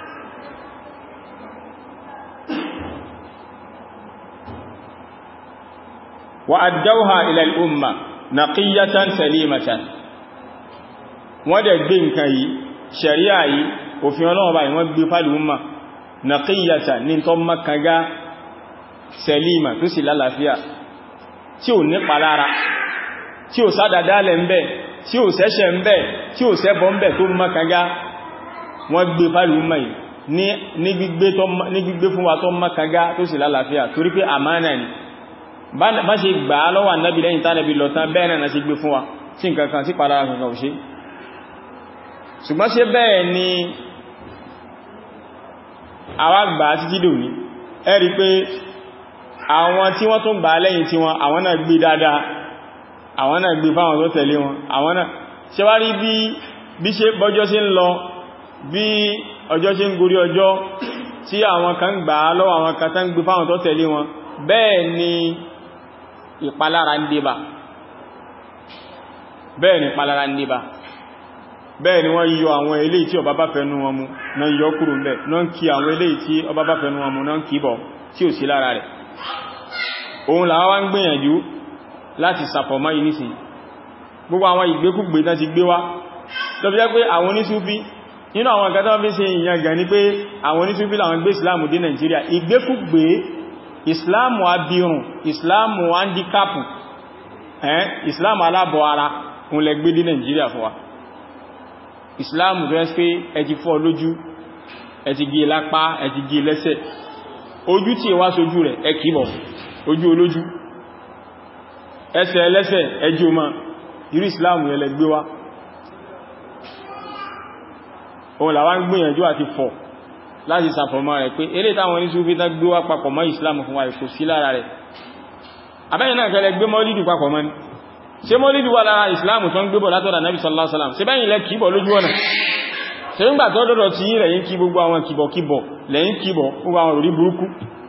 wa addawha ila al-umma naqiyatan salimatan wọ́n dẹ̀ gbé nǹkan yìí ṣẹ̀ríà yìí òfin Ọlọ́run báyìí wọ́n gbé fàlì umma naqiyatan ní tó makaga salima tó sì lálàáfíà tí ò ní palára tí ò sádàdálẹ̀ ń bẹ tí ò sẹ́ṣẹ̀ ń bẹ tí ò sẹ́bọ̀ ń bẹ tó makaga wọ́n gbé fàlì umma yìí ní gbígbé fún wa tó makaga tó sì lálàáfíà torí pé àmánà ni bá ṣe gbà á lọ́wọ́ ànábì lẹ́yìn tánàbí lọ tán bẹ́ẹ̀ náà ṣe gbé fún wa tí nǹkan kan sí padà kankan ò ṣe ṣùgbọ́n ṣe bẹ́ẹ̀ ni àwa gbà á títí dòní ẹ rí pé àwọn tí wọ́n tún gbà á lẹ́yìn tí wọn àwọn náà gbé dáadáa àwọn náà gbé fáwọn tó tẹ̀lé wọn àwọn náà ṣe wá rí bí bí ṣe bọ́jọ́ ṣe ń lọ bí ọjọ́ ṣe ń gorí ọjọ́ tí àwọn kan gbà á lọ́wọ́ àwọn kan tán gbé fáwọn tó tẹ̀lé wọn bẹ́ẹ̀ ni ìpalára ń débà bẹ́ẹ̀ ni ìpalára ń débà bẹ́ẹ̀ ni wọ́n yọ àwọn eléyìí tí ọba bá fẹ́nu wọn mú náà yọ kúrò mẹ́ náà kí àwọn eléyìí tí ọba bá fẹ́nu wọn mú náà kí bọ̀ tí ò sí lára rẹ̀ òun làwọn wá ń gbìyànjú láti sàfọ̀mọ́ yìí nísìn gbogbo àwọn ìgbékúgbé náà ti gbé wá tó fi jẹ́ pé àwọn onísúfí nínú àwọn ǹkan tó fi ṣe ìyàn gàn ní pé àwọn onísúfí làwọn gbé ìsìláàmù dé Nàìjíríà ìgbékúgbé ìsìláàmù abirùn ìsìláàmù handikapu ẹ́n ìsìláàmù alábọ̀ ara òun lẹ gbé dé Nàìjíríà fún wa ìsìláàmù tó ẹ́ pé ẹ ti fọ́ lójú ẹ ti gé lápá ẹ ti gé lẹ́sẹ̀ ojú tí wá sójú rẹ̀ ẹ kìíbọ̀ ojú olójú ẹsẹ̀ ẹlẹ́sẹ̀ ẹjú ma irú ìsìláàmù yẹn lẹ gbé wá òun làwọn gbìyànjú àti fọ̀ láti sàfọ̀mọ́ rẹ̀ pé eré táwọn ní súnfí tán gbé wá papọ̀ mọ́ ìsìláàmù fún wa kò sí lára rẹ̀ abẹ́yìn náà kẹlẹ̀ gbé mọ́lídù papọ̀ mọ́ ní ṣe mọ́lídù wà lára ìsìláàmù tó ń gbébọ̀ látọ̀dà nábì sallallahu alaihi wasallam ṣe bẹ́yìn lẹ kìíbọ̀ lójú ọ̀nà ṣe ń gbà tó dọ̀dọ̀ tí yí rẹ̀yìn kí gbogbo àwọn kìbọ̀kìbọ̀ lẹ́yìn kìbọ̀ gbogbo àwọn òrí burúkú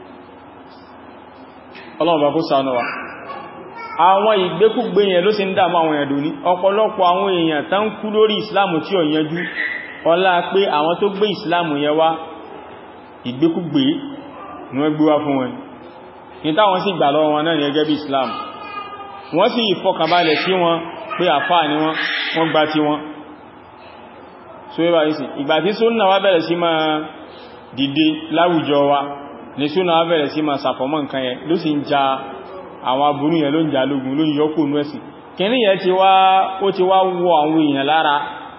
ọlọ́run bá kó ṣàánú wa àwọn ìgbékúgbé yẹn ló sì ń dàmú àwọn èèyàn dòní ọ̀pọ̀lọpọ̀ àwọn èèyàn tán kú lórí ìsìláàmù tí ó yanjú ọlá pé àwọn tó gbé ìsìláàmù yẹn wá ìgbékúgbé ní wọ́n gbé wá fún wọn ní táwọn sì gbà lọ́wọ́ wọn náà ní ẹgẹ́ bí islam wọ́n sì ìfọkànbalẹ̀ sí wọn pé àfáà ni wọ́n wọ́n gbá tí wọ́n so ẹbà ìsìn ìgbà tí súnnà wá bẹ̀rẹ̀ sí máa dìde láwùjọ wa ní súnnà wá bẹ̀rẹ̀ sí máa sàfọ́mọ́ nǹkan yẹn ló sì ń ja àwọn aburú yẹn ló ń jà lógun ló ń yọkù nú ẹ̀sìn kìíní yẹn ti wá ó ti wá wọ àwọn èèyàn lára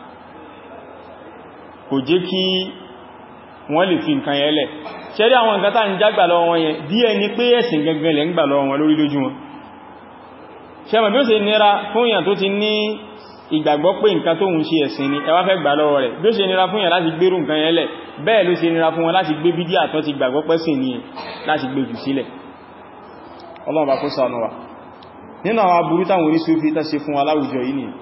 kò jẹ́ kí wọ́n lè fi nǹkan yẹn lẹ̀ ṣẹ́rí àwọn nǹkan tá ń jágbà lọ́wọ́ wọn yẹn bí ẹni pé ẹ̀sìn gẹ́gẹ́ lẹ́ ń gbà lọ́wọ́ wọn lórí lójú wọn ṣẹ́mọ̀ bí ó ṣe nira fún èèyàn tó ti ní ìgbàgbọ́ pé nǹkan tó ń ṣe ẹ̀sìn ni ẹ wá fẹ́ gbà lọ́wọ́ rẹ̀ bí ó ṣe nira fún èèyàn láti gbérù nǹkan yẹn lẹ̀ bẹ́ẹ̀ ló ṣe nira fún wọn láti gbé bídíà tó ti gbàgbọ́ pẹ́sìn ni láti gbé jù sílẹ̀ ọlọ́run bá kó ṣàánú wa nínú àwọn aburú táwọn oníṣúfí tá ṣe fún aláwùjọ yìí ni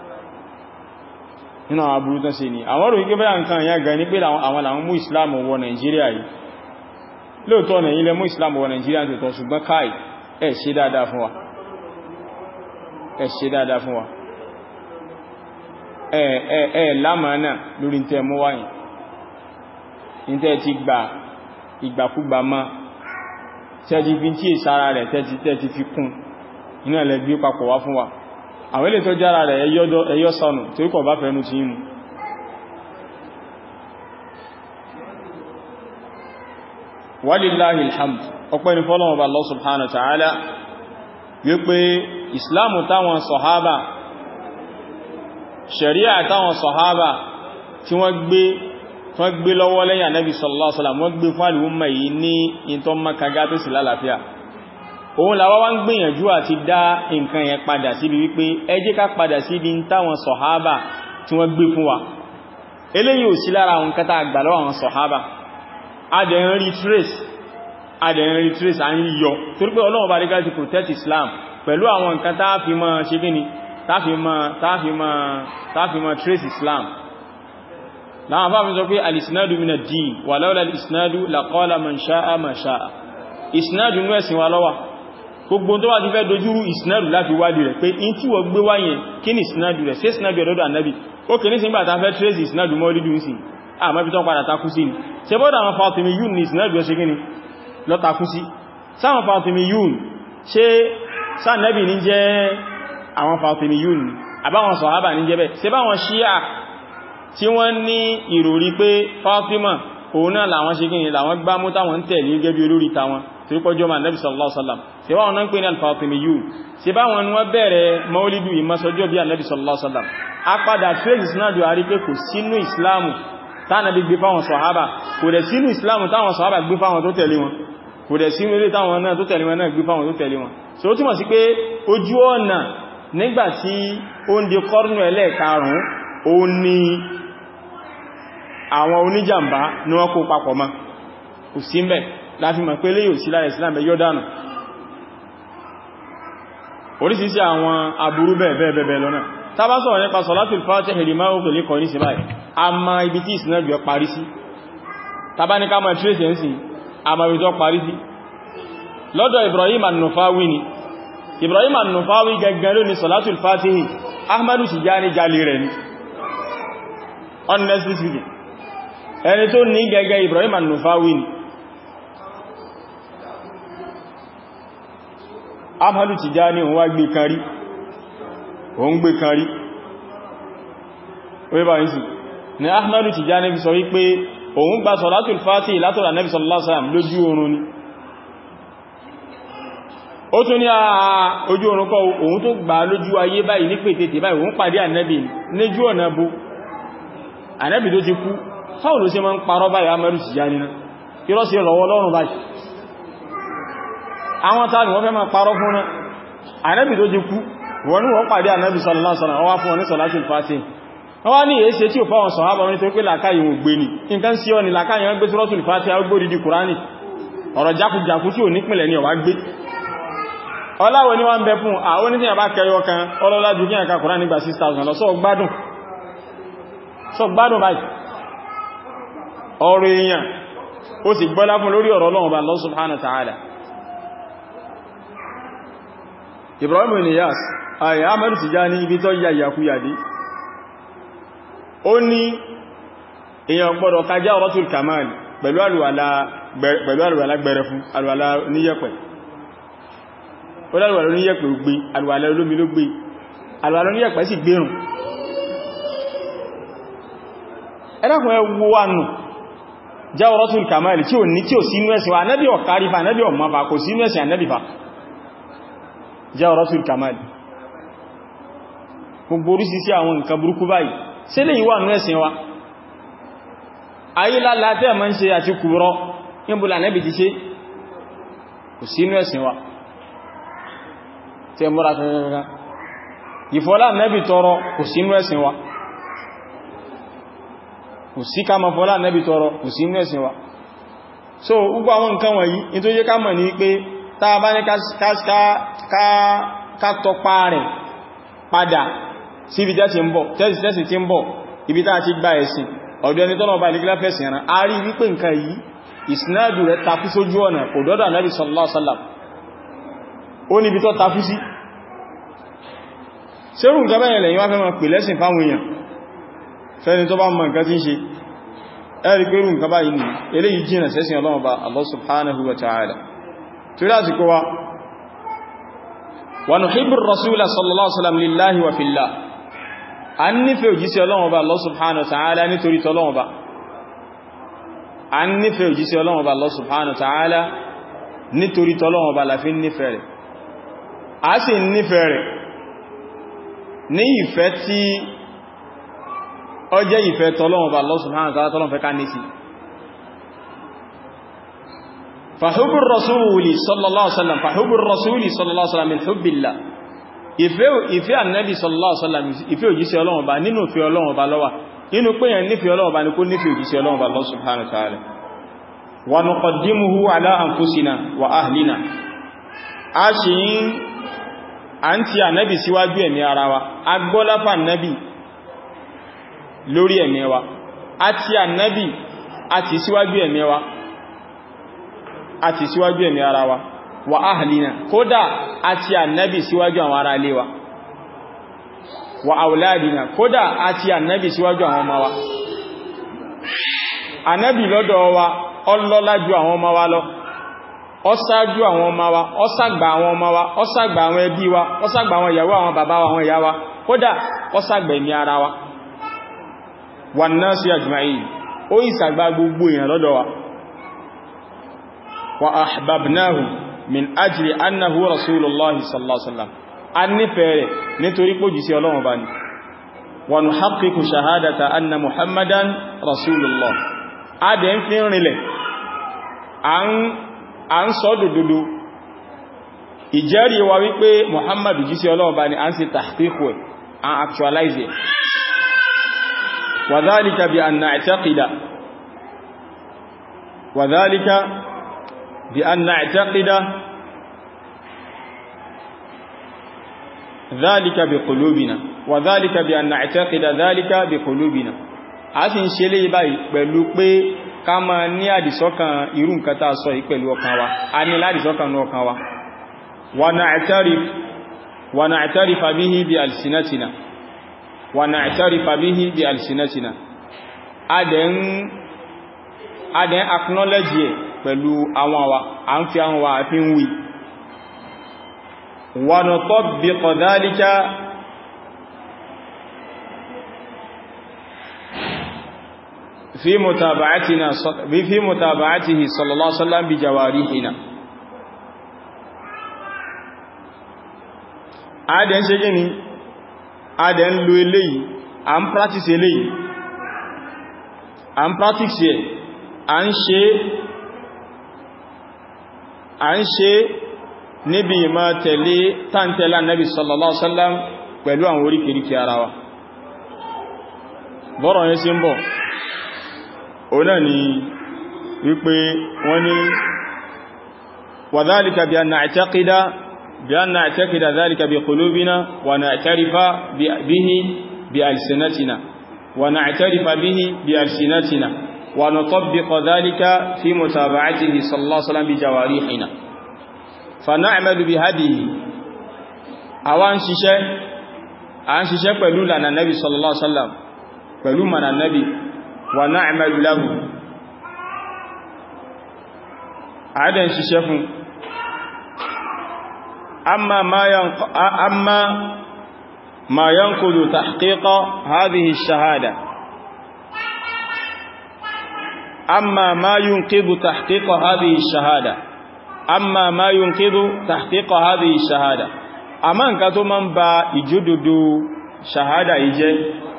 nínú àwọn aburú tá ṣe ni àwọn rò wípé bẹ́yà nǹkan ìyá gan ní pé àwọn làwọn mú islam wọ nàìjíríà yìí lóòtọ́ nà ilẹ̀ mú islam wọ nàìjíríà tó tọ́ ṣùgbọ́n káì ẹ ṣe dáadáa fún wa ẹ ṣe dáadáa fún wa ẹ ẹ ẹ lámàánà lórí tẹ́ mú wáyìn ní tẹ́ ti gbà ìgbàkúgbà máa tẹ́jì fi tí ìsára rẹ̀ tẹ́jì tẹ́jì fi kún iná ilẹ̀ gbé papọ̀ wá fún wa àwọn ilé tó jára rẹ̀ ẹyọ́ sọnù tí ó kọ̀ bá fẹ́nu ti mú walillahi alhamd ọpẹ́ ni fọ́lọ́wọ́ bá Allah subhanahu wa ta'ala wípé islamu táwọn sọ̀hábà sharia táwọn sọ̀hábà tí wọ́n gbé wọ́n gbé lọ́wọ́ lẹ́yìn ànábì sallallahu alaihi wasallam wọ́n gbé fún àlùmọ̀ yìí ní ìntọ́ makaga tó sì lálàáfíà òun làwa wá ń gbìyànjú àti dá nǹkan yẹn padà síbi wípé ẹ jẹ́ ká padà síbi táwọn sọ̀hábà tí wọ́n gbé fún wa eléyìí ò sí lára àwọn kẹta àgbà lọ́wọ́ àwọn sọ̀hábà adẹ̀rin retrace adẹ̀rin retrace à ń yọ torí pé ọlọ́wọ́ bá rí gáàsì protect Islam pẹ̀lú àwọn nǹkan táàfi mọ́ ṣe gíní táàfi mọ́ trace Islam láwọn bá fi sọ pé alìsìnádù mina dìí wà láwọ́lá alìsìnádù laqala man sha'a ma sha'a ìsìnádù ní ẹ̀sìn wa lọ́wà gbogbo tó wà ti fẹ́ dojúrú ìsìnádù láti wádìí rẹ̀ pé in tí wọ́n gbé wáyẹn kí ni ìsìnádù rẹ̀ sí ìsìnádù ọ̀dọ́dọ̀ ànábì ó kì ní sí gbà tafẹ́ trace ìsìnádù mọ́lídù sí àmọ́bí tán padà takú sí ni ṣe bọ́dà àwọn Fatimi yún ní ìsìnádù ẹ̀ ṣe gíní lọ takú sí sáwọn Fatimi yún ṣe sáànẹ́bì ní jẹ́ àwọn Fatimi yún ni àbáwọn sọ̀hábà ní jẹ́ bẹ́ ṣe báwọn ṣíà tí wọ́n ní ìròrí pé Fatima òun náà làwọn ṣe gíní làwọn gbámú táwọn ń tẹ̀lé gẹ́gẹ́ bí olórí táwọn tí ó pọ́jọ́ máa nẹ́bí sallallahu alaihi wasallam ṣe báwọn náà ń pè ní al-Fatimiyun ṣe báwọn ni wọ́n bẹ̀rẹ̀ maulidu ìmọ́sọjọ́ bí annabi sallallahu alaihi wasallam a padà trace isnadu a rí pé kò sínú islamu tánàbí gbé fáwọn sọ̀hábà kò dẹ̀ sínú islamu táwọn sọ̀hábà gbé fáwọn tó tẹ̀lé wọn kò dẹ̀ sínú ilé táwọn náà tó tẹ̀lé wọn náà gbé fáwọn tó tẹ̀lé wọn so ó túnmọ̀ sí pé ojú ọ̀nà nígbàtí ó ń di kọ́rùnù ẹlẹ́ẹ̀karùn ó ní àwọn oníjàmbá ní wọ́n kó papọ̀ mọ́ kò sí mẹ́ láti mọ̀ pé léyò sí lára Islam yọ́ dánù orísìírísìí àwọn aburú bẹ́ẹ̀ lọ́nà tá bá sọ̀rọ̀ nípa Salatul Fatih lima ughliqa kọ̀ ní sí báyìí a ma ibi tí ìsinádù ẹ parí sí tàbá ní ká mọ̀ trace ẹ̀ sí a ma ibi tó parí sí lọ́dọ̀ Ibrahim an-Nufawi ni Ibrahim an-Nufawi gẹ́gẹ́ ló ní Salatul Fatih Ahmadu Tijani jalè rẹ̀ ni honestly speaking ẹni tó ní gẹ́gẹ́ Ibrahim an-Nufawi ni Ahmadu Tijani òun wá gbé kan rí òun gbé kan rí orí bá yìí sí ni Ahmadu Tijani fi sọ wípé òun gba Salatul Fatih látọ̀rọ̀ Nabi sallallahu alaihi wasallam lójú oorun ni ó tún ní àà ojú oorun kọ́ òun tó gbà lójú ayé báyìí ní pètètè báyìí òun pàdé Ànábì níjú ọ̀nà bó Ànábì tó ti kú fáwọn ló ṣe máa ń parọ́ báyìí Ahmadu Tijani náà kí lọ́ sí rọwọ́ lọ́rùn báyìí àwọn tàbí wọ́n fẹ́ máa parọ́ fún náà Ànábì tó ti kú wọ́n ní wọ́n pàdé Ànábì sallallahu alaihi wasallam wọ́n wá fún wọn ní Salatul Fatih wọ́n wá ní èéṣe tí ò fáwọn sọ̀hábà wọn nítorí pé làkáyì wọn gbé ní nǹkan sí ọ ni làkáyì wọn gbé Suratul Fatiha agbórí di Kùránì ọ̀rọ̀ jákùjákù tí ò nípìnlẹ̀ ní ọ̀wá gbé ọláwọ̀ ní wọ́n bẹ fún àwọn oníṣẹ́ àbá kẹyọ kan ọlọ́lá jù kí ẹ̀ka Kùránì gba 6,000 lọ sọ gbádùn sọ gbádùn báyìí ọ̀rọ̀ èèyàn ó sì gbọ́lá fún lórí ọ̀rọ̀ Ọlọ́run bá Allah subhanahu wa ta'ala Ibrahim Niyas ayé Ahmadu Tijani ibi tó yà yàkúyàdé ó ní èyàn gbọ́dọ̀ kájá ọ̀rọ̀tul kamal pẹ̀lú àlùwàlá gbẹ̀rẹ̀ fún àlùwàlá oníyẹ̀pẹ̀ ó lálùwàlá oníyẹ̀pẹ̀ gbé àlùwàlá olómi ló gbé àlùwàlá oníyẹ̀pẹ̀ sì gbérùn ẹlẹ́kùn ẹwọ wánù já ọ̀rọ̀tul kamal tí ò ní tí ò sínú ẹ̀sìn wa anẹ́bí ọ̀kárífà anẹ́bí ọ̀mọ́fà kò sínú ẹ̀sìn anẹ́bífà já ọ̀rọ̀tul kamal gbogbo orísìí àwọn nǹkan burúkú báyìí ṣe lè yíwà ní ẹ̀sìn wa ayé lálá tẹ́ mọ́ ń ṣe àti kúrọ níbùlà nẹ́bì ti ṣe kò sí inú ẹ̀sìn wa tẹ́ mọ́ra kankan ìfọ́lá nẹ́bì tọrọ kò sí inú ẹ̀sìn wa kò sí ká mọ́ fọ́lá nẹ́bì tọrọ kò sí inú ẹ̀sìn wa so gbogbo àwọn nǹkan wọ̀nyí in tó yẹ ká mọ̀ ní pé tá a bá ní ká tọpa rẹ̀ padà sí ibi tẹ́sì ń bọ̀ tẹ́sì tẹ́sì tí ń bọ̀ ibi tá ti gba ẹ̀sìn ọ̀dọ̀ ẹni tọ́nà ọba ìlẹ́gbẹ́lá fẹ́sìn ẹ̀rán a rí wípé nǹkan yìí ìsinádù rẹ̀ takú sójú ọ̀nà kò dọ́dọ̀ Ànábì sallallahu alaihi wasallam ó níbi tó takú sí ṣerù nǹkan bẹ́yẹn lẹ́yìn wá fẹ́ máa pè lẹ́sìn fáwọn èèyàn fẹ́ni tó bá mọ̀ nǹkan tí ń ṣe ẹ̀rí pé rú nǹkan báyìí ni eléyìí jìnà sẹ́sìn Ọlọ́run bá Allah subhanahu wa ta'ala torí àsìkò wa wa nuhibbu ar-rasula sallallahu alaihi wasallam lillahi wa fillah a ń nífẹ̀ẹ́ òjíṣẹ́ Ọlọ́run Ọba Allah subhanahu wa ta'ala nítorí tọ́lọ́run Ọba a ń nífẹ̀ẹ́ òjíṣẹ́ Ọlọ́run Ọba Allah subhanahu wa ta'ala nítorí tọ́lọ́run Ọba la fi nífẹ̀ẹ́ rẹ̀ a sì nífẹ̀ẹ́ rẹ̀ ní ìfẹ́ tí ó jẹ́ ìfẹ́ tọ́lọ́run Ọba Allah subhanahu wa ta'ala tọ́lọ́run fẹ́ ká ní sí fahubbur rasuli sallallahu alaihi wasallam fahubbur rasuli sallallahu alaihi wasallam min hubbillah ìfẹ́ ànẹ́bì sallallahu alaihi wasallam ìfẹ́ òjíṣẹ́ Ọlọ́run Ọba nínú ìfẹ́ Ọlọ́run Ọba ló wà nínú pé yẹn nífẹ́ Ọlọ́run Ọba ní kó nífẹ́ òjíṣẹ́ Ọlọ́run Ọba Allah subhanahu wa ta'ala wa nuqaddimuhu ala anfusina wa ahlina a ṣe yí a ń ti ànẹ́bì síwájú ẹ̀mí ara wa a gbọ́lápà ànẹ́bì lórí ẹ̀mí wa a ti ànẹ́bì a ti síwájú ẹ̀mí wa a ti síwájú ẹ̀mí ara wa wa ahlina kódà àti annabi síwájú àwọn ará ilé wa wa auladina kódà àti annabi síwájú àwọn ọmọ wa annabi lọ́dọ̀ wa ọlọ́lá ju àwọn ọmọ wa lọ ọsájú àwọn ọmọ wa ọsàgbà àwọn ọmọ wa ọsàgbà àwọn ẹbí wa ọsàgbà àwọn ìyàwó àwọn bàbá wa àwọn ìyá wa kódà ọsàgbà ẹ̀mí ara wa wan nasi ajma'in ó ìsàgbà gbogbo èèyàn lọ́dọ̀ wa wa ahbabnahu min ajli annahu rasulullahi sallallahu alaihi wasallam an nífẹ̀ẹ́ nítorí pé òjíṣẹ́ Ọlọ́run bá ní wa nuhaqqiqu shahadata anna muhammadan rasulullah a dẹ̀ ń fi rinlẹ̀ a ń sọ dòdòdó ìjẹ́rìí wa wípé Muhammadu jí sí Ọlọ́run bá ní a ń ṣe tahqiqu ẹ̀ an actualize ẹ̀ wa dhalika bi an na'taqida wa dhalika bi an na'taqida dhalika bi qulubina wa dhalika bi an na'taqida dhalika bi qulubina a sì ń ṣe lè báyìí pẹ̀lú pé ká máa ní àdìsọ́kàn irú nǹkan tá sọ yìí pẹ̀lú ọkàn wa a ní ládìsọ́kàn ní ọkàn wa ونعترف ونعترف به بألسنتنا ونعترف به بألسنتنا adẹ̀n adẹ̀n acknowledge ẹ̀ pẹ̀lú àwọn wa a ń fi àwọn wa a fi ń wí ونطبق ذلك في متابعتنا في متابعته صلى الله عليه وسلم بجوارحنا adẹ̀ ń ṣe gíní adẹ̀ ń lo eléyìí a ń practice eléyìí a ń practice ẹ̀ a ń ṣe a ń ṣe níbi ìmá tẹ̀lé tàntẹ̀lá nabi sallallahu alaihi wasallam pẹ̀lú àwọn oríkèríkè ara wa bọ́rọ̀ yẹn sí ń bọ̀ o náà ni wípé wọ́n ni wa dhalika bi an na'taqida بأن نعتقد ذلك بقلوبنا ونعترف به بألسنتنا ونعترف به بألسنتنا ونطبق ذلك في متابعته صلى الله عليه وسلم بجوارحنا فنعمل بهديه àwọn ṣiṣẹ́ a ń ṣiṣẹ́ pẹ̀lú lànà nabi sallallahu alaihi wasallam pẹ̀lú mana nabi wa na'malu lahu a dẹ̀ ṣiṣẹ́ fún أما ما ينق... أما ما ينقض تحقيق هذه الشهادة أما ما ينقض تحقيق هذه الشهادة أما ما ينقض تحقيق هذه الشهادة أما أنك من با يجدد شهادة يجي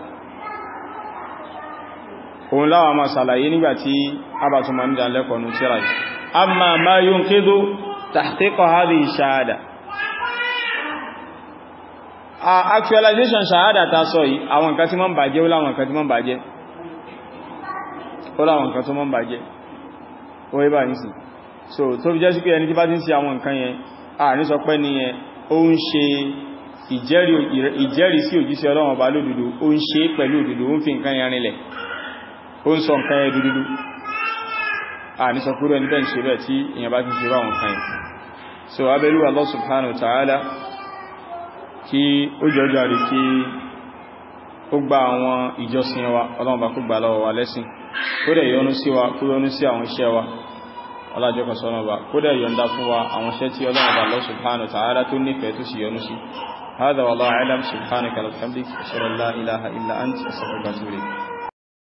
òun láwà máa sàlàyé nígbàtí abàtùmọ̀ ní ìdánlẹ́kọ̀ọ́ ní tíra yìí amma ma yunqidu tahqiqa hadhihi shahada actualization ṣàhádà ta sọ yìí àwọn nǹkan tí mọ́ ń bàjẹ́ ó láwọn nǹkan tí mọ́ ń bàjẹ́ ó láwọn nǹkan tó mọ́ ń bàjẹ́ ó yí bá ní sí so tó fi jẹ́ sí pé ẹni tí bá ti ń ṣe àwọn nǹkan yẹn a ní sọ pé ní yẹn ó ń ṣe ìjẹ́rìí sí òjíṣẹ́ Ọlọ́run ọba lódodo ó ń ṣe pẹ̀lú òdodo ó ń fi nǹkan yẹn rinlẹ̀ ó ń sọ nǹkan yẹn dúdúdú a ní sọ pé ẹni bẹ́ẹ̀ ń ṣe bẹ́ẹ̀ tí èèyàn bá ti ṣe báwọn nǹkan yẹn so abẹ́lú Allah subhanahu wa ta'ala kí ó jọjọ́ rí kí ó gba àwọn ìjọsìn wa ọlọ́run bá kó gbà lọ́wọ́ wa lẹ́sìn kó dẹ̀ yọ́nú sí wa kó yọ́nú sí àwọn iṣẹ́ wa ọlájọ́kan sọ́nà bá kó dẹ̀ yọ́ndá fún wa àwọn iṣẹ́ tí ọlọ́run bá Allah subhanahu wa ta'ala tó nífẹ̀ẹ́ tó sì yọ́nú sí هذا والله أعلم سبحانك وبحمدك أشهد أن لا إله إلا أنت أستغفرك وأتوب إليك